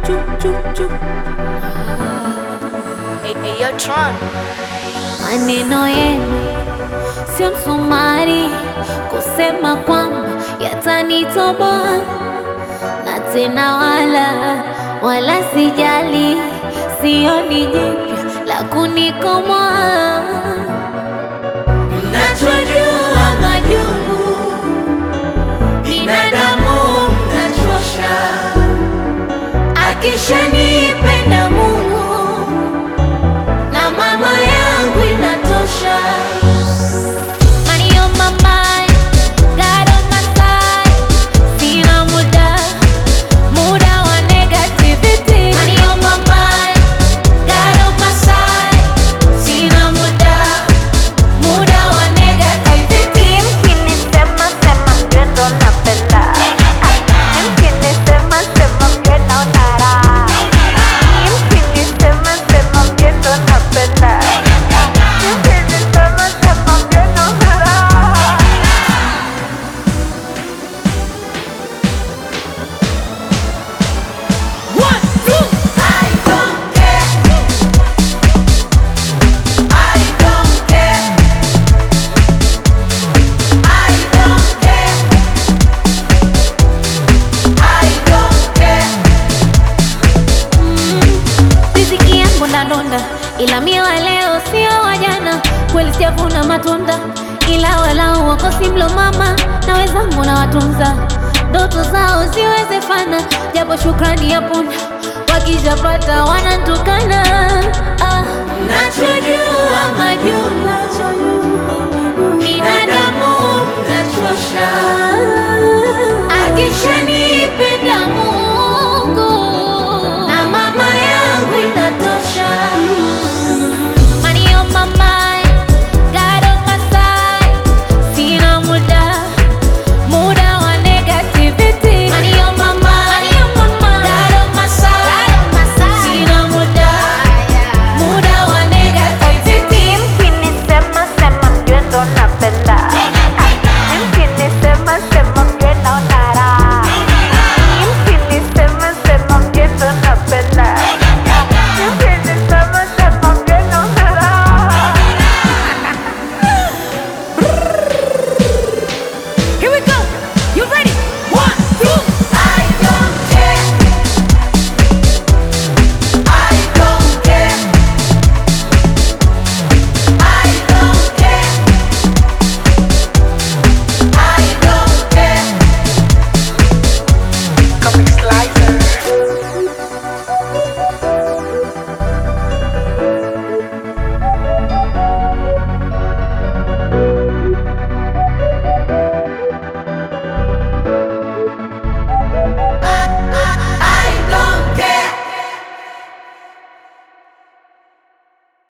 Maneno yenu sio msumari kusema kwamba yatanitoboa, na tena wala wala sijali, sioni jipya la kunikomoa. Mnachojua majungu binadamu mnachosha, akishanipenda Mungu na mama yangu inatosha. Money on my mind, God on my side. Sina muda, muda wa negativity. Money on my mind, God on my side. Sina muda, muda wa negativity. Mkinisema sema mjue ndo napenda. Mkinisema sema mjue naona raha. Mkinisema sema mjue ndo napenda. Mkinisema sema mjue naona raha. One, two. I don't care. I don't care. I don't care. I don't care. Riziki yangu ndadonda, ila mie wa leo sio wa jana. Kweli sijavuna matunda, ila walau wakosi mlo mama na wenzangu na watunza ndoto zao ziwezefana, japo shukrani ya punda wakijapata wanantukana. Ah, nachojua